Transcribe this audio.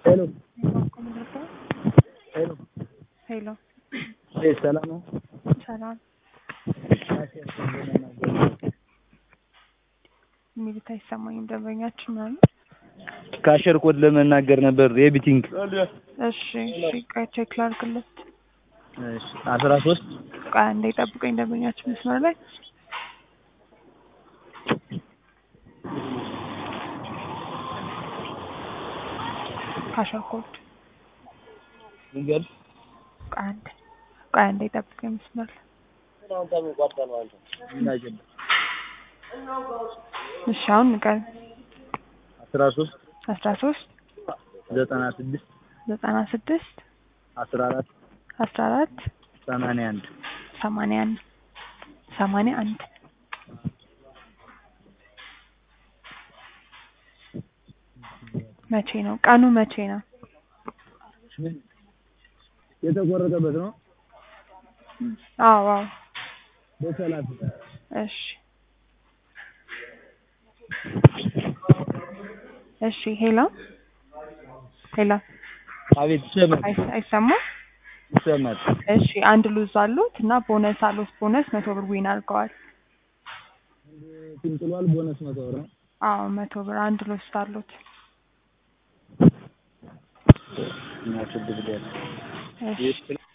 ሄሎ ሄሎ ሄሎ እ ሰላም ነው? ሰላም የሚሉት አይሰማኝም። ደንበኛችን ምናምን ካሸር ኮድ ለመናገር ነበር የቢቲንግ እሺ እሺ ቆይ ቼክ ላድርግለት። እሺ አስራ ሶስት ቆይ አንዴ ጠብቀኝ። ደንበኛችን መስመር ላይ ካሸር ኮድ ንገር ቆይ አንዴ ቆይ አንዴ ጠብቀኝ መስመር ላይ እሺ አሁን ንገረኝ። አስራ ሶስት አስራ ሶስት ዘጠና ስድስት ዘጠና ስድስት አስራ አራት አስራ አራት ሰማንያ አንድ ሰማንያ አንድ ሰማንያ አንድ መቼ ነው ቀኑ? መቼ ነው? የተቆረጠበት ነው አዎ አዎ በሰላሳ እሺ እሺ ሄሎ ሄሎ አቤት ይሰማል አይስ- አይሰማም? ይሰማል እሺ አንድ ሉዝ አሉት እና ቦነስ አሉት። ቦነስ መቶ ብር ዊን አድርገዋል። ቲም ጥሏል ቦነስ መቶ ብር ነው አዎ መቶ ብር አንድ ሉዝ አሉት። እና ችግር የለም እሺ